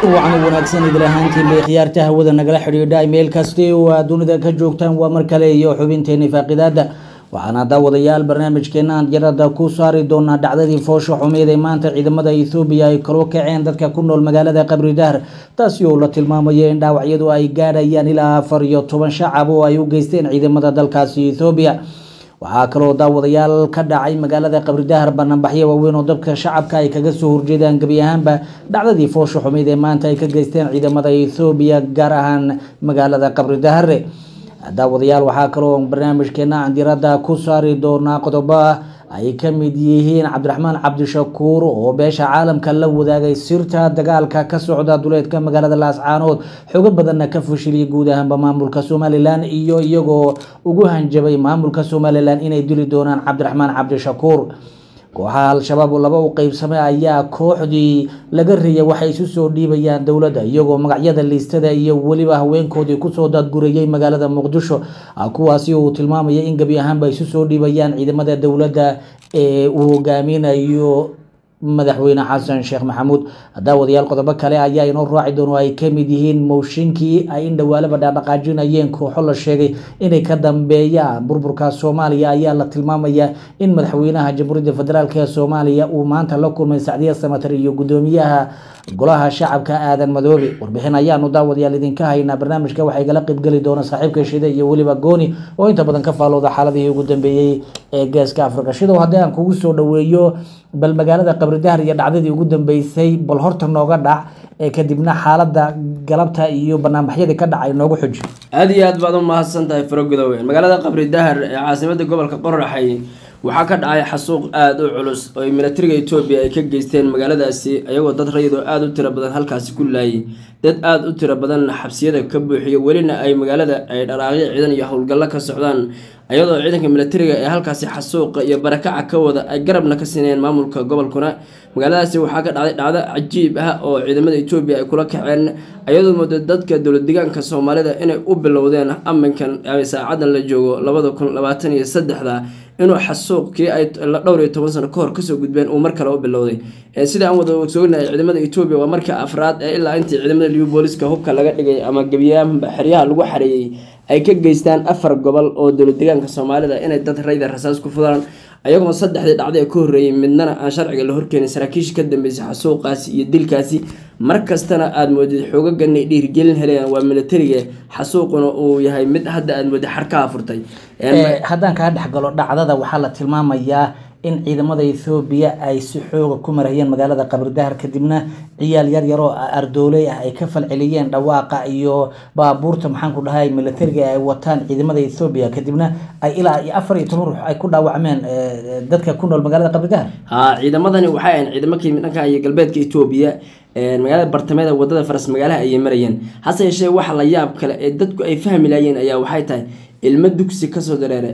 wacan wanaagsan idil ahaantiin bay khiyaarta hawada nagala xidhiidha meel kasti oo aad dunida ka joogtaan waa mar kale iyo xubinteeni faaqidaada waxaana daawadayaal barnaamijkeenaan jarada ku saari doonaa dhacdadii foosha xumeyd ee maanta ciidamada ethoobiya ay kalo kaceen dadka ku nool magaalada qabri dahar taasi oo la tilmaamayo in dhaawacyadu ay gaadhayaan ilaa afar iyo toban shacab oo ay u geysteen ciidamada dalkaasi ethoobiya waxaa kaloo daawadayaal ka dhacay magaalada qabridahar banaanbaxyo waaweyn oo dadka shacabka ay kaga soo horjeedaan gebi ahaanba dhacdadii foosha xumeyd ee maanta ay ka geysteen ciidamada ethoobiya gaar ahaan magaalada qabridahare daawadayaal waxaa kaloo barnaamijkeena aan diradda ku saari doonaa qodobo ay ka mid yihiin cabdiraxmaan cabdishakuur oo beesha caalamka la wadaagay sirta dagaalka ka socda duleedka magaalada laascaanood xogo badanna ka fashiliyay guud ahaanba maamulka somalilan iyo iyagoo ugu hanjabay maamulka somalilan inay dili doonaan cabdiraxmaan cabdishakuur kooxaha al-shabaab oo laba u qeybsamay ayaa kooxdii laga reeyay waxay isu soo dhiibayaan dowladda iyagoo magacyada liistada iyo weliba haweenkoodii kusoo daadgurayay magaalada muqdisho kuwaasi uu tilmaamaya in gebi ahaanba isu soo dhiibayaan ciidamada dowladda ee uu hogaaminayo madaxweyne xasan sheekh maxamuud daawadayaal qodobo kale ayaa inoo raaci doon oo ay kamid yihiin mooshinkii ay in dhawaalaba dhaadhaqaajinayeen kooxo la sheegay inay ka dambeeyaan burburka soomaaliya ayaa la tilmaamaya in madaxweynaha jamhuuriyadda federaalk ee soomaaliya uu maanta la kulmay sacdiya samatar iyo gudoomiyaha golaha shacabka aadan madoobe warbixin ayaanu daawadayaal idinka haynaa barnaamijka waxay gala qeybgeli doona saaxiibka shida iyo weliba gooni oo inta badan ka faalooda xaaladihii ugu dambeeyey ee geeska afrika shidow haddii aan kugu soo dhaweeyo bal magaalada qabridahar iyo dhacdadii ugu dambeysay bal horta nooga dhac ee kadibna xaalada galabta iyo banaanbaxyadii ka dhacay noogu xuji aada iyo aad baad u mahadsan tahay farogudowe magaalada qabri dahar ee caasimada gobolka qoraxay waxaa ka dhacay xasuuq aada u culus oo ay milatariga etoobiya ay ka geysteen magaaladaasi ayagoo dad rayidoo aada u tiro badan halkaasi ku laayay dad aada u tiro badanna xabsiyada ka buuxiyo welina ay magaalada ay dharaaqyo ciidan iyo howlgallo ka socdaan ayadoo ciidanka milatariga ee halkaasi xasuuqa iyo barakaca ka wada ay garabna ka siinayeen maamulka gobolkuna magaaladaasi waxaa ka dhacday dhacdo cajiib ah oo ciidamada etoobiya ay kula kaceen ayadoo mooda dadka dowlad deegaanka soomaalida inay u bilowdeen aminkan saacadan la joogo labada kun labaatan iyo saddexda inuu xasuuqkii ay dhowr iyo toban sano kahor kasoo gudbeen uu mar kale u bilowday sida aan wada ogsoonahay ciidamada etoobiya waa marka afraad ee ilaa intii ciidamada liu booliska hubka laga dhigay ama gebiyaanba xeryaha lagu xareeyey ay ka geystaan afar gobol oo dowlad deegaanka soomaalida inay dad rayda rasaas ku fudaan ayagoo saddexdii dhacday ee ka horreeyay midnana aan sharciga la horkeenin saraakiisha ka dambeysay xasuuqaasi iyo dilkaasi mar kastana aada moodid xoogaganay dhiirgelin helayaan waa milatariga xasuuquna uu yahay mid hadda aada moodid xarkaha furtay haddaan kaa dhexgalo dhacdada waxaa la tilmaamayaa in ciidamada ethoobiya ay si xooga ku marayeen magaalada qabridahar kadibna ciyaal yar yaroo ardooley ah ay ka falceliyeen dhawaaqa iyo baabuurta maxaanku dhahay milatariga ay wataan ciidamada ethoobiya kadibna ay ilaa iyo afar iyo toban ruux ay ku dhaawacmeen dadka ku nool magaalada qabridahar ha ciidamadani waxay ahayn ciidamo ka yimid dhanka iyo galbeedka etoobiya magaalada bartameeda wadada faras magaalaha ayay marayeen hase yeeshee waxa la yaab kale ee dadku ay fahmi laayeen ayaa waxay tahay ilmo dugsi kasoo dareere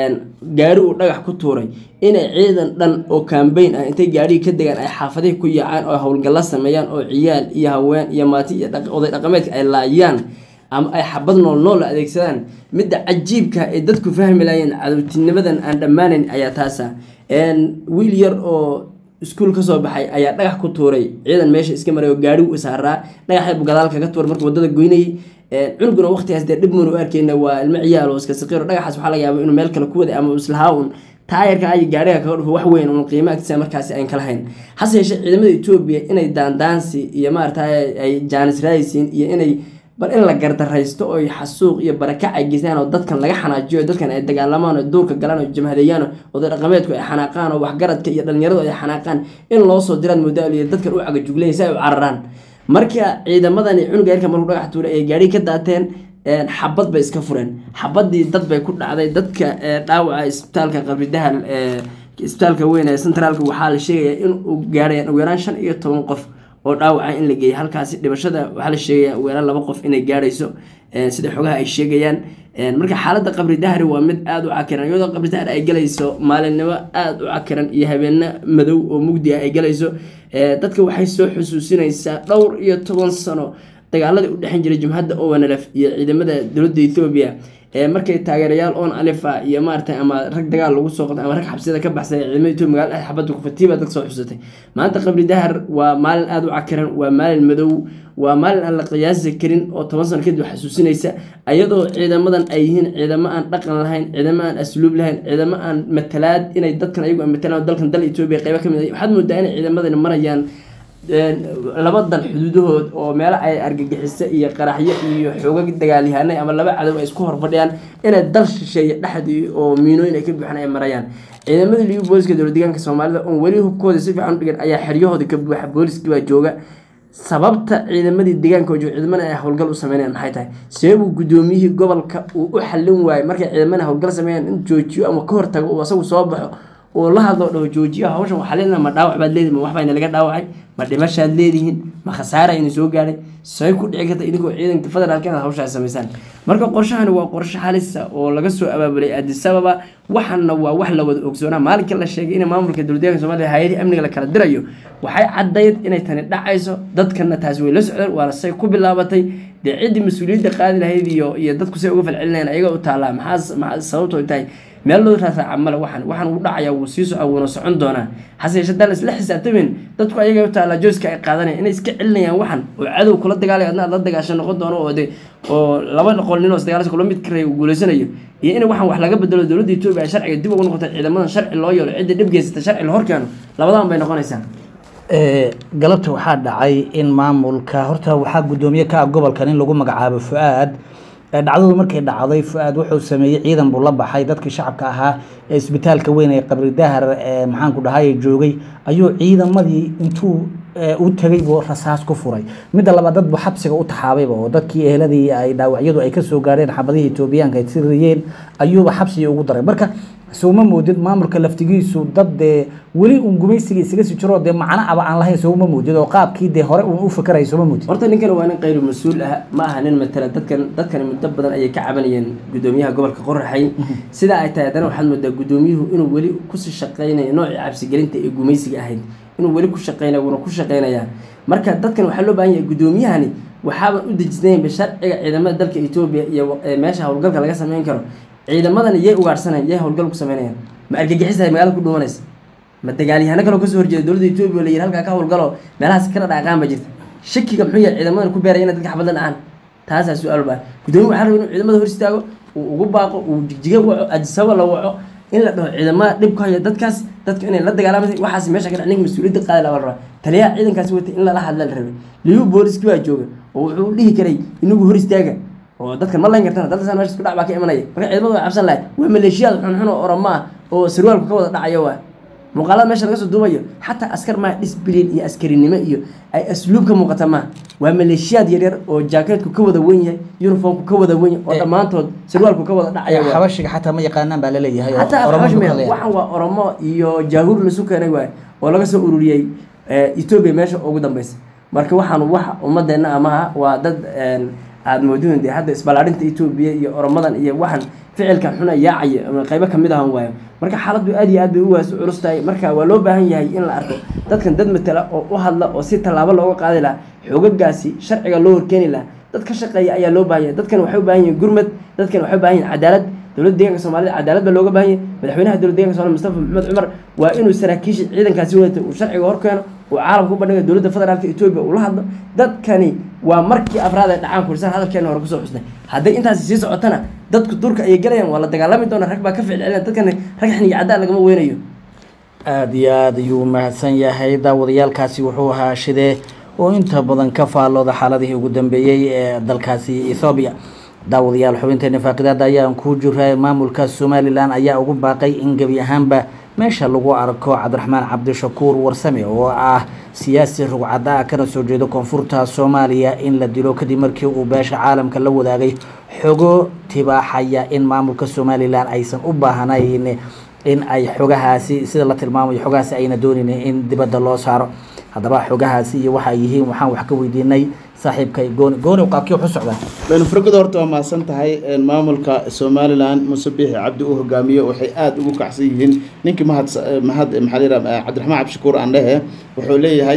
gaari uu dhagax ku tuuray inay ciidan dhan oo kambayn ah intay gaarhigii ka degaan ay xaafadihii ku yaacaan oo howlgallo sameeyaan oo ciyaal iyo haween iyo maati iyo oday dhaqameedka ay laayaan ama ay xabad nool nool adeegsadaan midda cajiibka ay dadku fahmi laayeen cadowtinimadan aan dhammaanayn ayaa taasa wiil yar oo iskuul kasoo baxay ayaa dhagax ku tuuray ciidan meesha iska maray oo gaari u saaraa dhagaxaybu gadaal kaga tuuray markuu wadada goynayay cunuguna waqtigaas dee dhib muunu u arkeyna waa ilmo ciyaal oo iska saqiiro dhagaxaas waxaa laga yaaba inuu meel kale ku waday ama islahaa un taayarka ay gaariga kaga dhufo wax weyn un qiimo agtiisa markaasi ayn ka lahayn hase yeeshee ciidamada etoobiya inay daandaansi iyo maarata ay jaanis raadisiin iyo inay bal in la gardaraysto oo xasuuq iyo barakac ay geystaan oo dadkan laga xanaajiyo dadkan ay dagaalamaan oo duurka galaan oo jamhadeeyaan oday dhaqameedku ay xanaaqaan oo waxgaradka iyo dhalinyaradu ay xanaaqaan in loo soo diraan modaaliyo dadkan u cagajugleya si ay u cararaan marka ciidamadani cunuga yarka markuu dhagax tuuray ay gaari ka daateen xabad bay iska fureen xabadii dad bay ku dhacday dadka dhaawaca isbitaalka qabridahal isbitaalka weyn ee centraalka waxaa la sheegayaa in uu gaarayaan ugu yaraan shan iyo toban qof oo dhaawaca in la geeyay halkaasi dhibashada waxaa la sheegayaa ugu yaraan laba qof inay gaarayso sida xogaha ay sheegayaan marka xaaladda qabri dahri waa mid aada u cakiran iyadoo qabri dahri ay galayso maalinimo aada u cakiran iyo habeeno madow oo mugdi ah ay galayso dadka waxay soo xusuusinaysaa dhowr iyo toban sano dagaaladii u dhexan jiray jumhadda owanalef iyo ciidamada dowladda ethoobiya ee markay taageerayaal oon alifa iyo maaragtay ama rag dagaal lagu soo qoday ama rag xabsiyada ka baxsay ciidamada etoobiya magaalada dhex xabadda ku fatiiba dadka soo xusatay maanta qabri dahar waa maalin aada u cakiran waa maalin madow waa maalin aan la qiyaasi karin oo toban sano kadib xasuusinaysa ayadoo ciidamadan ay yihiin ciidamo aan dhaqan lahayn ciidamo aan asluub lahayn ciidamo aan matalaad inay dadkan ayagu matalaan dalkan dal etoobiya qeybo ka mid ah waxaad moodaa inay ciidamadani marayaan laba dal xuduudahood oo meelo ay argagixiso iyo qaraxyo iyo xoogag dagaalyahanay ama laba cadow ay isku horfadhiyaan inay dal shisheeye dhexdii oo miinooyin ay ka buuxan ay marayaan ciidamadii liyu booliska dowlad deegaanka soomaalida oon weli hubkooda si fiican u dhigan ayaa xeryahooda ka buuxa booliskii baa jooga sababta ciidamadii deegaanka oo jooga ciidamada ay howlgal u sameynayaan maxay tahay sababuu gudoomiyihii gobolka uu u xallin waayey markay ciidamada howlgal sameeyaan in joojiyo ama ka hortago uu asagu soo baxo oo la hadlo dhaho joojiyo hawshan waxaa leedina ma dhaawac baad leedihin ma waxbaa laga dhaawacay ma dhimashaad leedihiin ma khasaara ina soo gaadhay say ku dhici karta idinkoo ciidanka federaalka inaad hawshaas samaysaan marka qorshahani waa qorshe halisa oo laga soo abaabulay addis ababa waxaana waa wax la wada ogsoonaa maalinka la sheegay in maamulka dowladdeeganka soomaliya hay-adihii amniga la kala dirayo waxay caddayd inay tani dhacayso dadkana taasi way la socdeen waana say ku bilaabatay dee ciddii mas-uuliyadda qaadi lahayd iyo iyo dadku say uga falcelinayaan ayaga u taallaa maxaa maxaa sababtoo tahay meel loo raasaaca male waxaan waxaan uu dhacaya wuu sii soco wuuna socon doonaa hase yeeshee haddaan isla xisaabtamin dadku ayaga u taallaa jooska ay qaadanayaan inay iska celinayaan waxan oo cadow kula dagaalay adna aad la dagaasho noqon doono oo de oo laba qol nin oo isdagaalasha kula mid karay uu guuleysanayo iyo in waxan wax laga bedelo dowladda etoobiya ay sharciga dib ugu noqotay ciidamadan sharci loo yeelo ciddii dhib geysata sharci la horkeeno labadan bay noqonaysaa galabta waxaa dhacay in maamulka horta waxaa guddoomiye ka ah gobolkan in lagu magacaabo fu-aad dhacdadu markay dhacday fu-aad wuxuu sameeyey ciidan buu la baxay dadkii shacabka ahaa ee isbitaalka weyn ee qabri dahar maxaanku dhahay joogay ayuu ciidamadii intuu u tegay buu rasaas ku furay midda labaad dad buu xabsiga u taxaabayba oo dadkii eheladii ay dhaawacyadu ay kasoo gaareen xabadihii etoobiyaanka ay siriyeen ayuuba xabsigii ugu daray marka sowma moodid maamulka laftigiisu dad dee weli uun gumaysiga isaga sii jiro dee macno aba aan lahayn sowma moodid oo qaabkii dee hore uun u fakaraya sowma moodid horta ninkan waa nin qayru mas-uul ah ma aha nin matala dadkan dadkani muddo badan ayay ka cabanayeen guddoomiyaha gobolka qoraxay sidaa ay tahay haddana waxaad moodaa guddoomiyuhu inuu weli kusii shaqeynayo noocii cabsigelinta ee gumaysiga ahayd inuu weli ku shaqeynaya wuuna ku shaqeynayaa marka dadkan waxaa loo baahan yahay guddoomiyahani waxaaban u dejisnaynba sharciga ciidamada dalka etoobiya iyo meesha howlgalka laga sameyn karo ciidamadan yay ugaarhsanayan yay howlgal ku sameynayaan ma argagixisahay magaalada ku dhumanaysa ma dagaalyahano kaloo kasoo horjeeda dowladda etoobiya la yiri halkaa ka howlgalo meelahaas kala dhaqaan ba jirta shakiga muxuu yahay ciidamadan ku beeraya inay dadka xabadla dhacaan taasaa su-aal baa guddoomiya waxaa raba inuu ciidamada hor istaago uu ugu baaqo uu jigjiga waco adisaba la waco in la dhaho ciidamada dhib ku haya dadkaas dadka inay la dagaalamay waxaas meesha ka dhac ninka mas-uuliyadda qaadi laha la rabaa taliyaha ciidankaasi watay in lala hadla la rabay liyu booliski baa jooga oo wuxuu dhihi karay inagu hor istaaga oo dadka ma layn kartana dalkasan meesha isku dhac baa ka imanaya marka ciidamada way cabsan lahay waa maleeshiyaad xunxun oo oramo ah oo sarwaalku ka wada dhacaya waa muuqaalada meesha laga soo duubayo xataa askar maa disbilin iyo askarinimo iyo ay asluub ka muuqata maa waa maleeshiyaad yaryar oo jaakeetku ka wada wen yahay uniformku ka wada wen yahay oo dhammaantood sarwaalku ka wada dhacaya waa xabashiga xataa ma yaqaanaan baa laleeyahay oo xataa Oromo afxash ku meel hadlayaan. waxan waa oromo iyo jaahuur lasu keenay waay oo laga soo ururiyey etoobiya meesha ugu dambeysa marka waxaan wax ummadeenna amaha waa dad aada moodin dee hadda isballaarinta etoobiya iyo oromadan iyo waxan ficilkan xuna yaacaya ama qaybo kamid ahan waayo marka xaaladdu aad iyo aad bay u waas u culus tahay marka waa loo baahan yahay in la arko dadkan dad matala oo u hadla oo si tallaabo looga qaadi lahaa xoogagaasi sharciga loo horkeeni lahaa dad ka shaqeeya ayaa loo baahan yahay dadkan waxay u baahan yihiin gurmad dadkan waxay u baahan yihiin cadaalad dowladda deeganka soomaalida cadaalad baa looga baahan yahay madaxweynaha dowladda deeganka soomaalida mustafa maxamed cumar waa inuu saraakiisha ciidankaasi wadata uu sharciga horkeeno uu caalamka u bandhiga dowladda federaalka etoobiya uu la hadlo dadkani waa markii afraad ay dhacaan kurisaan hadalkeena hore kusoo xusnay hadday intaasi sii socotana dadku durka ayay galayaan waa la dagaalami doona rag baa ka ficil celina dadkani rag xiniga cadaan lagama weynayo aada iyo aada ayuu mahadsan yahay daawadayaalkaasi wuxuu ahaa shidee oo inta badan ka faallooda xaaladihii ugu dambeeyey ee dalkaasi ethoobiya daawadayaal xubinteena faaqidaada ayaan ku jiray maamulka somalilan ayaa ugu baaqay in gebi ahaanba meesha lagu arko cabdiraxmaan cabdishakuur warsame oo ah siyaasi rugcada ah kana soo jeedo koonfurta soomaaliya in la dilo kadib markii uu beesha caalamka la wadaagay xogo tibaaxaya in maamulka somalilan aysan u baahnayn in ay xogahaasi sida la tilmaamayo xogahaasi ayna doonin in dibadda loo saaro haddaba xogahaasi iyo waxa ay yihiin waxaan wax ka weydiinay saaxiibkay gooni gooni qaabkii wax u socdaa baynu furgada horta waa mahadsan tahay maamulka somalilan muuse biixi cabdi uu hogaamiyo waxay aada ugu kacsan yihiin ninkii mahad mahad maxaa la yidhaha cabdiraxmaan cabdishakuur aan dhehe wuxuu leeyahay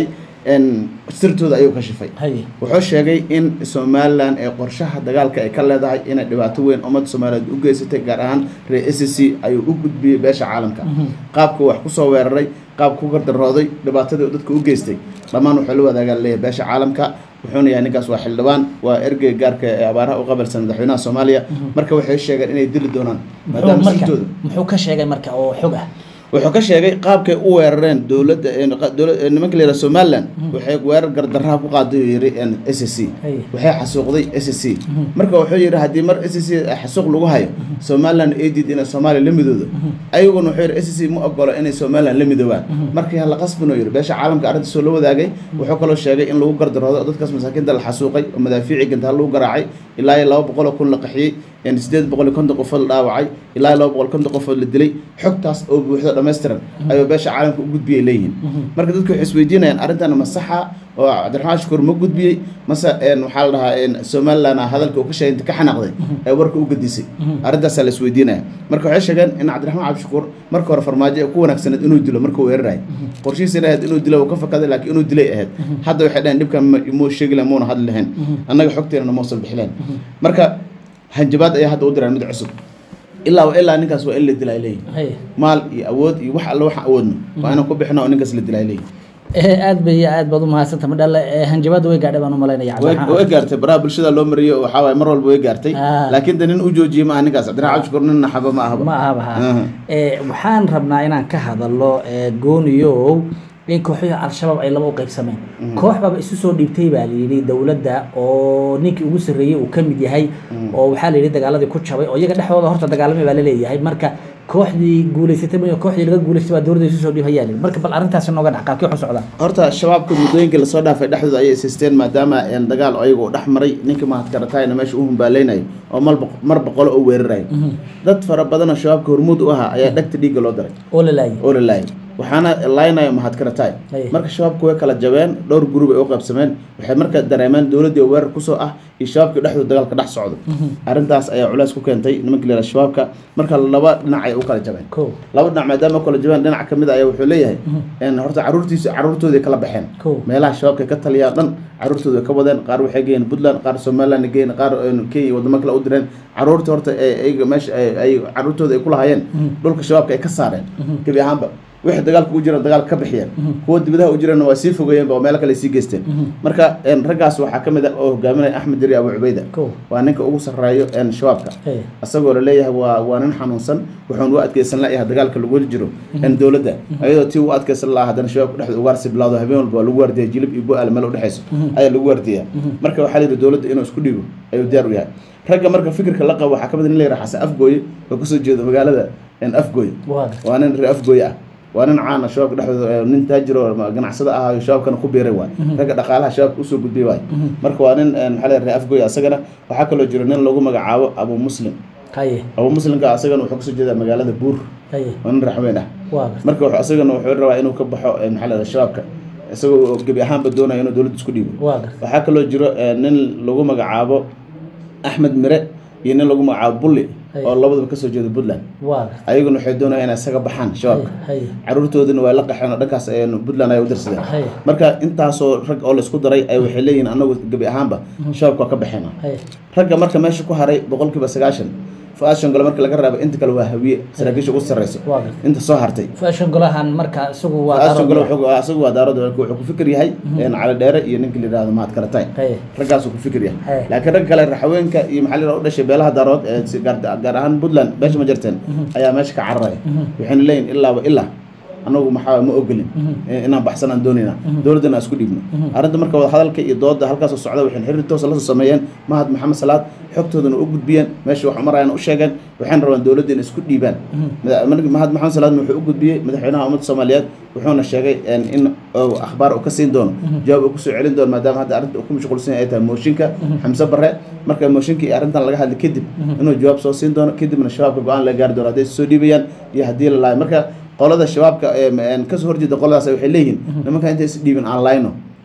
een, sirtooda ayuu kashifay haye wuxuu sheegay in somalilan ee qorshaha dagaalka ay ka leedahay inay dhibaato weyn ummadda soomaaliyeed u geysatay gaar ahaan reer s c ayuu u gudbiyey beesha caalamka qaabku wax kusoo weeraray qaabku ku gardarooday dhibaatadii uu dadka u geystay dhammaan wuxuu la wadaagaa leeyahay beesha caalamka wuxuuna yahay ninkaas waa xildhibaan waa ergey gaarka ee abaaraha u qabalsan madaxweynaha soomaaliya marka waxay sheegeen inay dili doonaan muxuu maadaama marka sirtooda muxuu ka sheegay marka oo xog ah wuxuu ka sheegay qaabkay u weerareen dowladda dowla- nimanka la yidhaha somaliland waxay weerar gardarraha ku qaaday uu yidhi s c Hey. waxay xasuuqday s c marka wuxuu yidhi haddii mar s c xasuuq lagu hayo somaliland ay diid inay soomaaliya la midoodo ayaguna wuxuu yidhi s c ma ogolo inay somaliland la midoobaan markii hala qasbinuu yidhi beesha caalamka arrintaasoo la wadaagay wuxuu kaloo sheegay in lagu gardaroodo oo dadkaas masaakiinta la xasuuqay oo madaafiici gantaha lagu garaacay ilaa iyo laba boqol oo kun la qaxiyey yani sideed boqol iyo konton qofood la dhaawacay ilaa iyo laba boqol konton qofood la dilay xogtaas oo buuxdo dhammaystiran ayuu beesha caalamka u gudbiyay leeyihiin marka dadku waxay isweydiinayaan arrintan ma saxa oo cabdiraxmaan shukuur ma gudbiyey mase een, waxaa la dhahaa een, somaliland ah hadalka uu ka sheegay inta ka xanaaqday ee warka u gadisay arrintaasaa la isweydiinaya marka waxay sheegeen in cabdiraxmaan cabdishakuur marka hore farmaajo ay ku wanaagsaneed inuu dilo markuu weerarayo qorshihiisina ahayd inuu dilo uu ka fakaday laakiin inuu dilay ahayd hadda waxay dhaheen dhibkan ma- muu sheegi lahayn muuna hadli lahayn annaga xogteenana mausan bixileen marka hanjabaad ayaa hadda u diraan mid cusub ilaa wa ilaa ninkaas waa in la dilaa leeyihin haye maal iyo awood iyo wax alle waxaan awoodno waa inaan ku bixino oo ninkaas la dilaa leeyihin Eh, aad bay aad baad u mahadsanta madhale eh, hanjabaada way gaadhay baan u malaynaya way cabdiraxmaan way gaartay baraha bulshada loo mariyo waxaa waaye mar walba way gaartay Ah. laakiin de nin u joojiyey maaha ninkaas cabdiraxmaan cabdishakuur nin naxaba ma ahaba ma ahaba ha Aha. Eh, waxaan rabnaa inaan ka hadalno eh, gooniyow in kooxihii al-shabaab ay laba u qaybsameen koox baaba isu soo dhiibtay baa layidhi dowladda oo ninkii ugu sarreeyey uu ka mid yahay oo waxaa layidhi dagaaladii ku jabay oo iyaga dhexdooda horta dagaalamay baa laleeyahay marka kooxdii guulaysatay ma kooxdii laga guulaystay baa dowladda isu soo dhiibayaa layidhi marka bal arrintaasi nooga dhac qaabkii waxu socdaa horta shabaabka muddooyinkii lasoo dhaafay dhexdooda ayay ishaysteen maadaama een, dagaal ayaga uu dhex maray ninkii mahadkaratayna meesha u humbaaleynayo oo mal boq- mar boqolo oo weerarayo dad fara badanoo shabaabka hormuud u ahaa ayaa dhegta dhiigga loo daray oo la laayay oo la laayay waxaana laaynayo mahadkaratay Aye. marka shabaabku way kala jabeen dhowr gurub ay u qaybsameen waxay marka dareemeen dowladdii oo weerar kusoo ah iyo shabaabkii dhexdooda dagaalka dhex socdo arrintaas ayaa culays ku keentay nimanka la yidhaha shabaabka marka laba dhinac ay u kala jabeen ko laba dhinac maadaama u kala jabeen dhinac ka mid a ayaa wuxuu leeyahay een, horta caruurtiisa caruurtooday kala baxeen Cool. meelaha shabaabka ka taliyaan dhan caruurtooda way ka wadeen qaar waxay geeyeen puntland qaar somaliland geeyeen qaar een, kenya iyo wadamo kale u direen caruurta horta ay- ayaga meesha ay- ay caruurtooda ay ku lahaayeen dhulka shabaabka ay ka saareen gebi ahaanba wixii dagaalka u jiraan dagaal ka bixiyeen kuwa dibadaha u jirana waa sii fogeeyeenba oo meelo kale sii geysteen marka een, raggaas waxaa ka mid ah oo hogaaminaya axmed diri abu cubayda ko waa ninka ugu sarreeyo een, shabaabka Hey. asagoo laleeyahay waa waa nin xanuunsan wuxuun u adkeysan layahay dagaalka lagu weli jiro in dowladda ayadoo tii u adkeysan lahaa haddana shabaabka dhexda ugaarsi bilowdo habeen walba waa lagu waardiya jilib iyo bu-aal meel udhexeyso ayaa lagu waardiyaa marka waxaa la yidhi dowladda inuu isku dhigo ayuu diyaar u yahay ragga marka fikirka la qabo waxaa ka mid ah nin la yidhaha xasan afgooye oo kasoo jeedo magaalada een, afgooye waa waa nin reer afgooye ah waa nin caana shabaabka dhexdooda ee nin taajir oo ganacsada ah oo shabaabkana ku biiray waay ragga dhaqaalaha shabaabka usoo gudbiyay waay marka waa nin een, maxaa la yidhaha reer afgooye asagana waxaa kaloo jiro nin lagu magacaabo abu muslim haye abu muslimka asagana wuxuu kasoo jeedaa magaalada buur haye waa nin raxweyn ah waa marka wuxuu asagana wuxuu rabaa inuu ka baxo eh, maxaa la yidhaha shabaabka isagoo gebi ahaanba doonaya inuu dowladda isku dhiibo waa waxaa kaloo jiro eh, nin lagu magacaabo axmed mire iyo nin lagu magacaabo bulli Hey. oo labadaba kasoo jeeda puntland waa ayaguna waxay doonayaan inay isaga baxaan shabaabka haye caruurtoodina waa la qaxeen oo dhankaas ay puntland ay u dirsadeen haye marka intaasoo rag oo laisku daray ay waxay leeyihiin anagu gebi ahaanba shabaabka waa ka baxeena haye ragga marka meesha ku haray boqolkiiba sagaashan fa-aashan gole marka laga raabo inta kale waa hawiye saraakiisha ugu sarreyso waa inta soo hartay fashion golahan marka isagu waa fa-aashan gole darood. wuxuu- isagu waa daarood wuxuu ku fikir yahay een, cali dheere iyo ninka la yidhahdo mahad karatay haye raggaasuu ku fikir yahay Hey. laakiin ragga kale raxaweenka iyo maxaa la yidhahdo u dhashay beelaha daarood ee si gaar gaar ahaan puntland beesha ma jirteen ayaa meesha ka cararaya waxayna leeyihin ilaaba ilaa anagu maxaa ma ogolin eh, inaan baxsanaan doonayna dowladdana aan isku dhiibno arrinta marka wada hadalka iyo dooda halkaasoo socda waxayna xiriir toosa lasoo sameeyeen mahad maxamed salaad xogtoodana u gudbiyeen meesha wax marayana u sheegeen waxayna rabaan dowladda inay isku dhiibaan Mada- mar- mahad maxamed salaadna wuxuu u gudbiyey madaxweynaha ummadda soomaaliyeed wuxuuna sheegay een, in uu akhbaar uu ka siin doono jawaab uu kusoo celin doono maadaama hadda arrinta uu ku mashquulsan yahay ay tahay mooshinka xamse bare marka mooshinka iyo arrintan laga hadli kadib inuu jawaab soo siin doono kadibna shabaabka go-aan laga gaari doono hadday soo dhiibayaan iyo haddii la laayo marka qolada shabaabka ee, een, kasoo horjeeda qoladaas waxay leeyihiin nimanka intay is dhiibin aan layno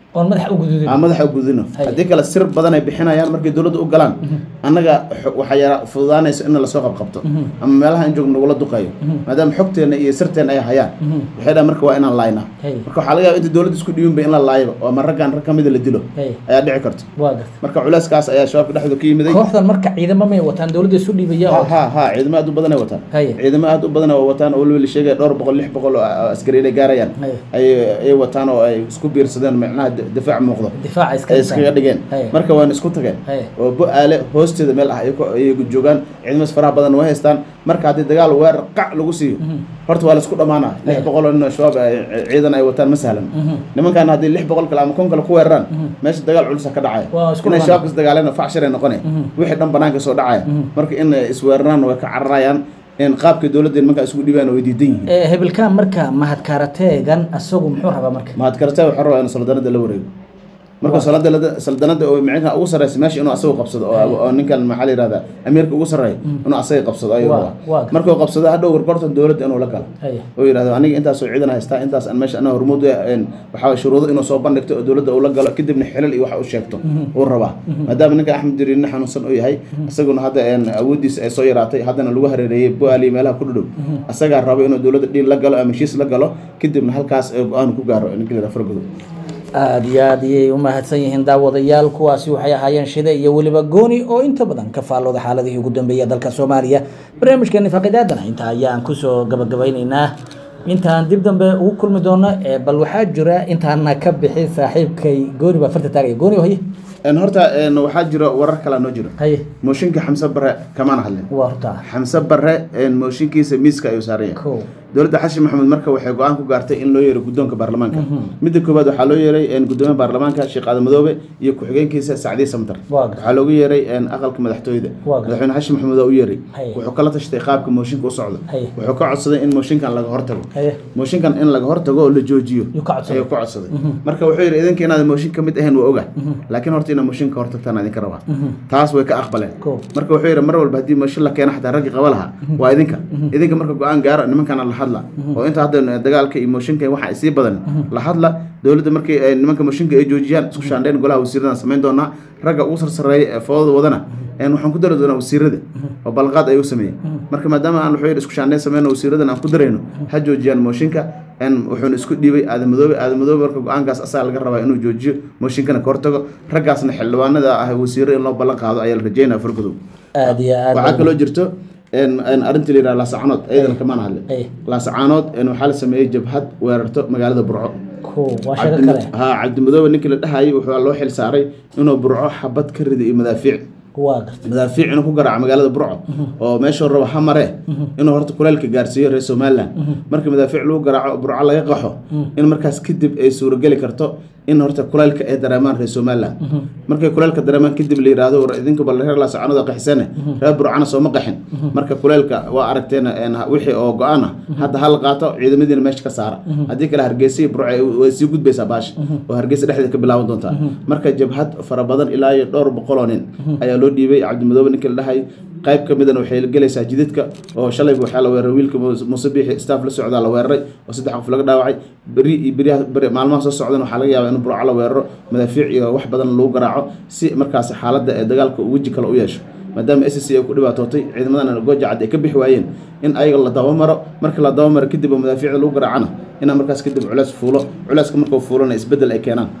oon madaxa u gududin aan madaxa u gudino Hay. haddii kale sir badan ay bixinayaan markay dowladda u galaan annaga xo- waxaa yara fududaanayso in lasoo qabqabto ama meelaha in joog nagula duqeeyo maadaama xogteena iyo sirteena ay hayaan waxay dhahan marka waa inaan laayna Hay. marka waxaa laga yaaba inta dowladda isku dhiibinba in la laayaba oo ama raggaan rag ka mida la dilo Hay. ayaa dhici karto waa garta marka culeyskaas ayaa shabaabka dhexdooda ka yimiday kooxdan marka ciidamo may wataan dowladda isu dhiibaya ha oo ha ha ciidamo aad u badan ay wataan Haye. ciidamo aad u badan oo wataan oo weliba la sheegaya dhowr boqol lix boqol oo a- askari inay gaarayaan Haye. ay ay wataan oo ay isku biirsadeen macnaha di- difaac muuqdo difaaca iska ay iskaga dhigeen Haye. marka waan isku tageen Haye. oo bo-aale hoosteeda meel ah ay ku- ay joogaan ciidamadaas faraha badan way haystaan marka haddii dagaal weerar qac lagu siiyo horta waa la isku dhamaanaa lix Haye. boqol oo nin oo shabaab ay- ciidan ay wataan ma sahlan nimankan haddii lix boqol kale ama kun kale ku weeraraan meesha dagaal culusa ka dhacaya Waa isku inay dhamaanaa. shabaabkas dagaaleen facshir ay noqonay wixii dhan banaanka soo dhacaya marka in ay isweeraraan way ka cararayaan in qaabkii dowladda nimanka isugu dhibaan way diidan yihiin Eh, hebelkaan marka mahadkaarateegan asagu muxuu rabaa marka mahad karata waxaa rabaa inuu saldanada la wareego marka saldanada saldanada oo micnaha ugu sarreysa meesha inuu asagu qabsado oo oo ninkan maxaa la yihahdaa amiirka ugu sarreeya inuu asaga qabsado ayuu Waa- rabaa waa- markuu qabsado hadhow gorgortan dowladda inuu la galo Haye. oo yidhahdo aniga intaasoo ciidan haystaa intaas aan meesha anaa hormuud u ah, een, waxaa waye shuruudo inuu soo bandhigto oo dowladda uu la galo kadibna xilal iyo wax u sheegto uu rabaa maadaama ninka axmed diriirne xanuunsan uu yahay isaguna hadda een, awooddiisa ay soo yaraatay haddana lagu hareereeyey bo-aal iyo meelaha ku dhudhow asagaa raba inuu dowladda dhiil la galo ama heshiis la galo kadibna halkaas ee go-aan ku gaaro ninka la yidhaha fargodo aada iyo aad ayay u mahadsan yihiin daawadayaal kuwaasi waxay ahaayeen shide iyo weliba gooni oo inta badan ka faallooda xaaladihii ugu dambeeyay dalka soomaaliya barnaamijkeeni faaqidaadana intaa ayaan kusoo gabagabeyneynaa intaan dib dambe ugu kulmi doono ee bal waxaa jira intaana ka bixi saaxiibkay gooni baa farta taagaya gooni oo haye Een, horta een, waxaa jiro warar kalaa noo jiro haye mooshinka xamse bare kamaana hadlin waa horta xamse bare een, mooshinkiisa miiska ayuu saaran yahay kow dowladda xashi maxamuud marka waxay go-aan ku gaartay in loo yeero guddoonka baarlamaanka midda koowaad waxaa loo yeeray een, guddoomiyaha baarlamaanka sheekh aadan madoobe iyo ku-xigeenkiisa sacdiye samtar Waa gartay. waxaa loogu yeeray een, aqalka madaxtooyada Waa gartay. madaxweyne xashi maxamuud waa u yeeray Haye. wuxuu kala tashtay qaabka mooshinka u socdo Haye. wuxuu ka codsaday in mooshinkan laga hortago haye mooshinkan in laga hortago oo la joojiyo Yuu ka codsaday. ayuu ka codsaday marka wuxuu yidhi idinka inaad mooshin ka mid ahayn waa oga laakiin horta inaad mooshin ka hortagtaan idinka rabaa taas way ka aqbaleen Cool. marka wuxuu yidhi mar walba haddii mooshin la keeno xataa raggii qaba lahaa waa idinka idinka marka go-aan gaaro nimankana la hadla oo inta hadda dagaalka iyo mooshinka waxa ay sii badan la hadla dowladda markii ay nimanka mooshinka ay joojiyaan isku shaandhayn golaha wasiiradan samayn doonaa ragga ugu sarsareeya ee foodada wadana een waxaan ku dari doonaa wasiirada oo balqaad ayuu sameeyey marka maadaama aan wuxuu yidhi isku shaandhayn sameyno wasiiradan aan ku darayno ha joojiyaan mooshinka een wuxuuna isku dhiibay aadan madoobe aadan madoobe marka go-aankaas asaga laga rabaa inuu joojiyo mooshinkana ka hortago raggaasna xildhibaanada ah wasiiro in loo ballan qaado ayaa la rajeynaya fargodow aada iyo aad waxaa kaloo jirto een een arrinta la yidhaha laasacaanood ayadana kamaan hadle Ay. laasacaanood een waxaa la sameeyey jabhad weerarto magaalada burco kow waa sheego Cabdi- kale haa cabdimadoobe ninkii la dhahayay wuxuu loo xil saaray inuu burco xabad ka rido iyo madaafiic waa gartay madaafiic inuu ku garaaco magaalada burco oo meeshuu rabo ha mare inuu horta kuleelka gaarsiiyo reer somaliland markii madaafiic lagu garaaco burco laga qaxo in markaas kadib ay suurageli karto in horta kuleelka ay dareemaan reer somaliland markay kuleelka dareemaan kadib la yidhaahdo war idinka bal reer laasacanada qaxisane reer burcana sooma qaxin marka kuleelka waa aragteen een, wixii oo go-aan ah hadda ha la qaato ciidamadiina meesha ka saara haddii kale hargeysa iyo burco ay- way sii gudbaysaa baasha oo hargeysa dhexdeeda ka bilaaban doontaa marka jabhad fara badan ilaa iyo dhowr boqoloo nin ayaa loo dhiibay cabdimadoobe ninkii la dhahay qayb ka midana waxay gelaysaa jidadka oo shalayba waxaa la weeraray wiilka Muuse- muuse biixi staff la socdaa la weeraray oo saddex qof laga dhaawacay beri iyo beriyaha beri maalmaha soo socdana waxaa laga yaabaa in burco la weeraro madaafiic iyo wax badan lagu garaaco si markaas xaaladda ee dagaalka uu weji kale u yeesho maadaama s c ay ku dhibaatootay ciidamadana goojacad ay ka bixi waayeen in ayaga la dabamaro marka la dabamaro kadib oo madaafiicda lagu garaacana inaa markaas kadib culeys fuulo culeyska markuu fuulona isbeddel ay keenaan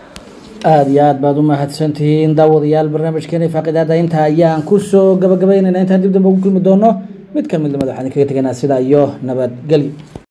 aada iyo aad baad u mahadsantihiin daawadayaal barnaamijkeeni faaqidaada intaa ayaan kusoo gabagabaynaynaa intaan dib dambe ugu kulmi doono mid ka mid lamid waxaan kaga tegaynaa sidaa iyo nabadgelyo